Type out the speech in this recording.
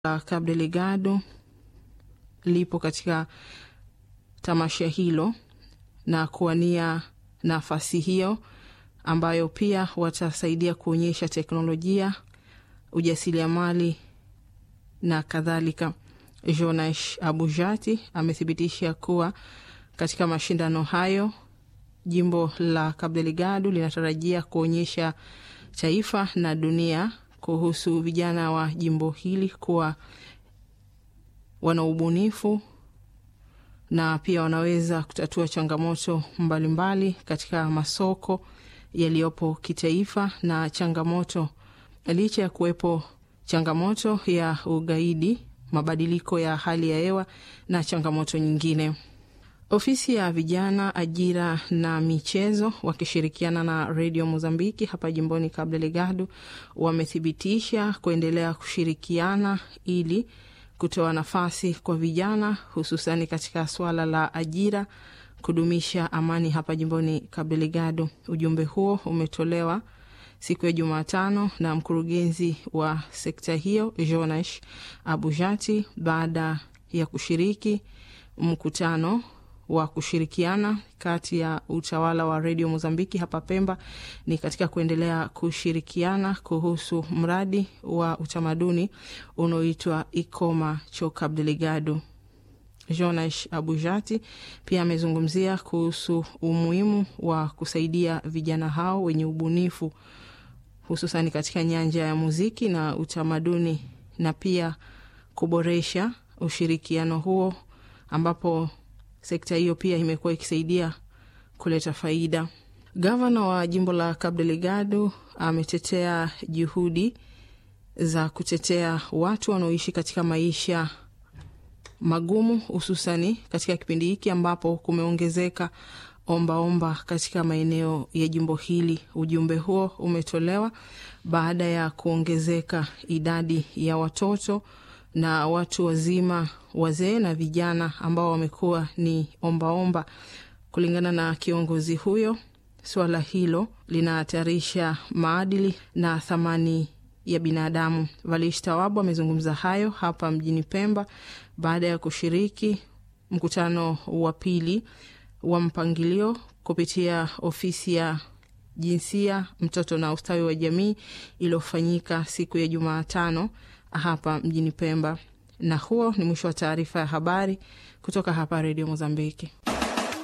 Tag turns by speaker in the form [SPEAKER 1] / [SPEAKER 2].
[SPEAKER 1] la Cabo Delgado lipo katika tamasha hilo na kuwania nafasi hiyo ambayo pia watasaidia kuonyesha teknolojia, ujasiriamali na kadhalika. Jonash Abujati amethibitisha kuwa katika mashindano hayo jimbo la Cabo Delgado linatarajia kuonyesha taifa na dunia kuhusu vijana wa jimbo hili kuwa wana ubunifu na pia wanaweza kutatua changamoto mbalimbali mbali katika masoko yaliyopo kitaifa na changamoto, licha ya kuwepo changamoto ya ugaidi, mabadiliko ya hali ya hewa na changamoto nyingine. Ofisi ya vijana, ajira na michezo wakishirikiana na redio Mozambiki hapa jimboni Cabo Delgado wamethibitisha kuendelea kushirikiana ili kutoa nafasi kwa vijana hususani katika swala la ajira, kudumisha amani hapa jimboni Cabo Delgado. Ujumbe huo umetolewa siku ya Jumatano na mkurugenzi wa sekta hiyo Jonash Abujati baada ya kushiriki mkutano wa kushirikiana kati ya utawala wa redio Mozambiki hapa Pemba ni katika kuendelea kushirikiana kuhusu mradi wa utamaduni unaoitwa Ikoma cho Cabo Delgado. Jonash Abujati pia amezungumzia kuhusu umuhimu wa kusaidia vijana hao wenye ubunifu hususani katika nyanja ya muziki na utamaduni na pia kuboresha ushirikiano huo ambapo sekta hiyo pia imekuwa ikisaidia kuleta faida. Gavana wa jimbo la Cabo Delgado ametetea juhudi za kutetea watu wanaoishi katika maisha magumu, hususani katika kipindi hiki ambapo kumeongezeka ombaomba katika maeneo ya jimbo hili. Ujumbe huo umetolewa baada ya kuongezeka idadi ya watoto na watu wazima, wazee na vijana ambao wamekuwa ni ombaomba omba. Kulingana na kiongozi huyo, suala hilo linahatarisha maadili na thamani ya binadamu. Valish Tawabu amezungumza hayo hapa mjini Pemba baada ya kushiriki mkutano wa pili wa mpangilio kupitia ofisi ya jinsia, mtoto na ustawi wa jamii iliyofanyika siku ya Jumatano hapa mjini Pemba. Na huo ni mwisho wa taarifa ya habari kutoka hapa Redio Mozambiki.